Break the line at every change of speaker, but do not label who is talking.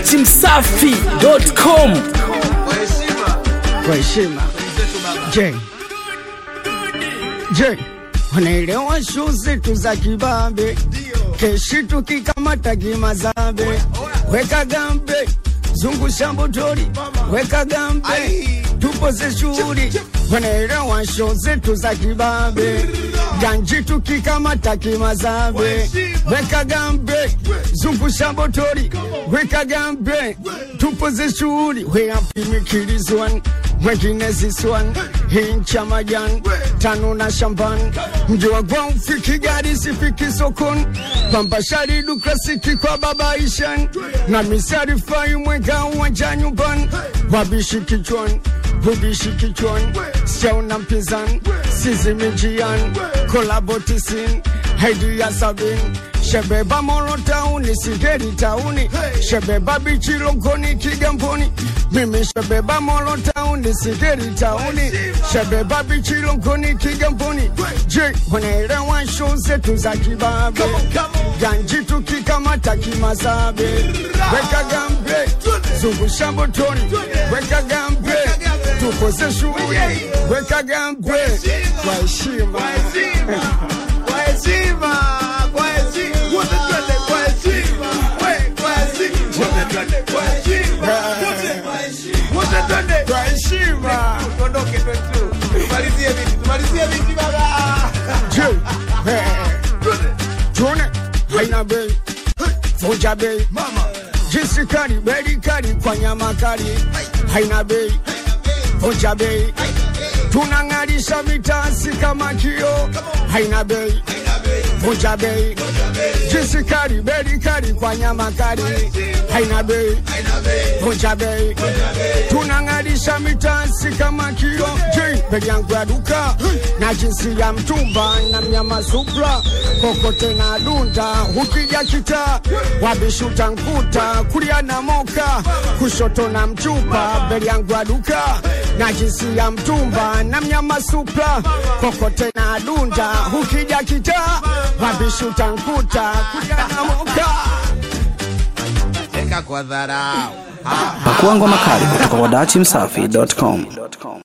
datimsafi.com
kwa heshima. Je, je, wanaelewa shu zetu za kibabe, keshi tukikamata kimazambe, weka gambe zungusha motori, weka gambe tupoze shughuli, wanaelewa shu zetu za kibabe, ganji tukikamata kimazambe, weka gambe zungusha motori, weka gambe tupoze shughuli, we apimikirizwan wengine ziswan hincha majan tano na shamban mji wa gwao fiki gari sifiki sokon pambashari dukrasiki kwa baba ishan na misari fai mwega uwanja nyumban wabishi kichwan bubishi kichwan siauna mpinzan sizimijian kolabotisin haidi ya sabin shebeba moro tauni sigeri tauni shebeba bichilongoni kigamboni mimi shebeba moro tauni sigeri tauni shebeba bichilongoni kigamboni je wanaelewa show zetu za kibabe ganji tukikamata kimazabe weka gambe zungusha motoni weka gambe tukoze shughuli weka gambe kwa heshima
Kwa heshima, kwa heshima. Wote twende kwa heshima. We, kwa heshima. Wote twende kwa heshima. Wote kwa heshima. Wote twende.
kwa heshima
Tuondoke tu. Tumalizie viti, tumalizie viti baba.
je eh,
Twende.
tuone haina bei vuja bei
Mama.
jinsi kali beli kali kwa nyama kali haina bei vuja bei tunang'arisha vitasi kama kio haina bei vuja bei jinsi kali beli kali kwa nyama kali haina bei vuja bei tunang'arisha mitasi kama kio je beli yangu ya duka na jinsi ya mtumba na mnyama supra kokote na dunda ukija kita wabishuta nkuta kulia na moka kushoto na mchupa beli yangu ya duka na jinsi ya mtumba na mnyama supra kokote na dunda ukija kita wabishuta nkuta kulia na moka
Eka kwa dharau.
pakuangwa makali kutoka kwa datimsafi.com